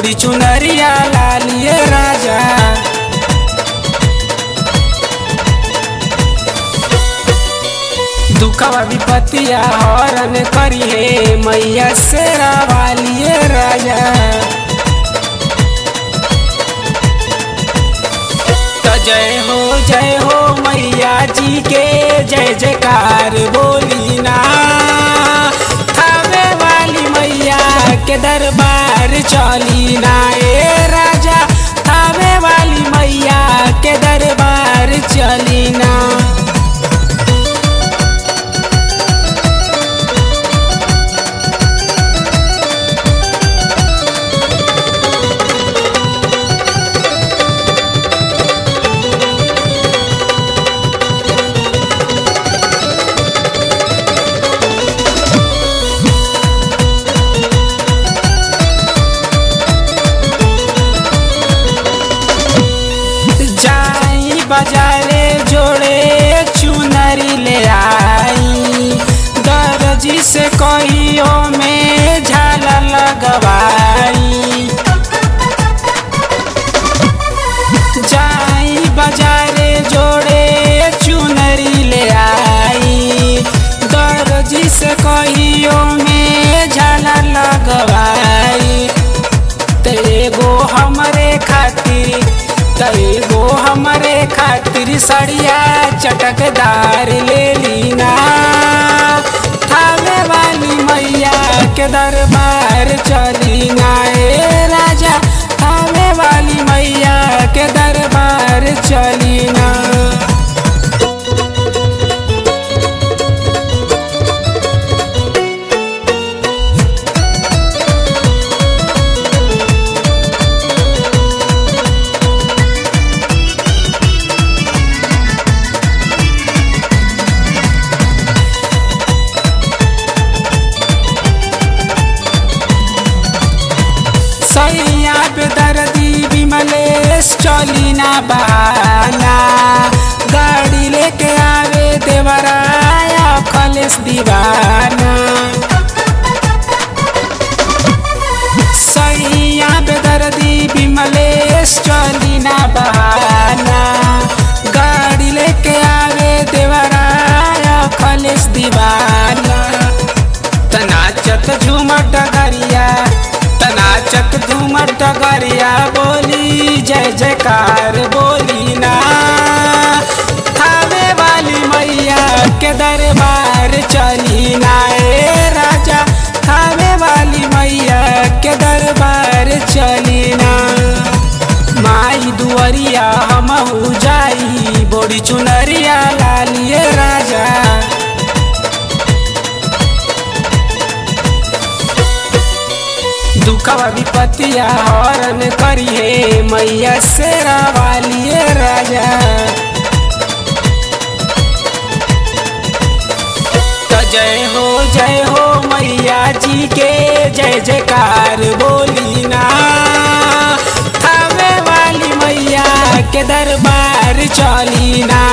बोड़ी चुनरिया लालिए राजा दुखवा विपतिया हरण करिए मैया शेरा वालिए राजा तो जय हो जय हो मैया जी के जय जयकार बोली ना थावे वाली मैया के दरबार चली ना ए राजा थावे वाली मैया के दरबार चली ना जाई बाजारे जोड़े चुनरी ले आई दर्जी से कहियो में झाला लगवाई जाई बाजारे जोड़े चुनरी ले आई दर्जी से कहियो में झाला लगवाई तेगो हमरे खातिर तेगो हमरे खातिर सड़िया चटकदार ले लीना थावे वाली मैया के दरबार चलीना ए राजा थावे वाली मैया के दरबार चलीना सैया पे दर्दी विमलेश चली ना बहाना गाड़ी लेके आवे देवराया कलेश दीवाना सैया पे दर्दी विमलेश चली ना बहाना गाड़ी लेके आवे देवराया कलेश दीवाना तनाचत झूमर डगरिया तनाचत झूमर डगरिया बोली जय जयकार बोली ना थावे वाली मैया के दरबार चली ना ए राजा थावे वाली मैया के दरबार चली ना माई दुअरिया हमहू जाई बोड़ी चुनरिया लालिए राजा दुखवा विपतिया हरण करिए मैया शेरा वालिए राजा तो जय हो जय हो मैया जी के जय जयकार बोली ना थावे वाली मैया के दरबार चली ना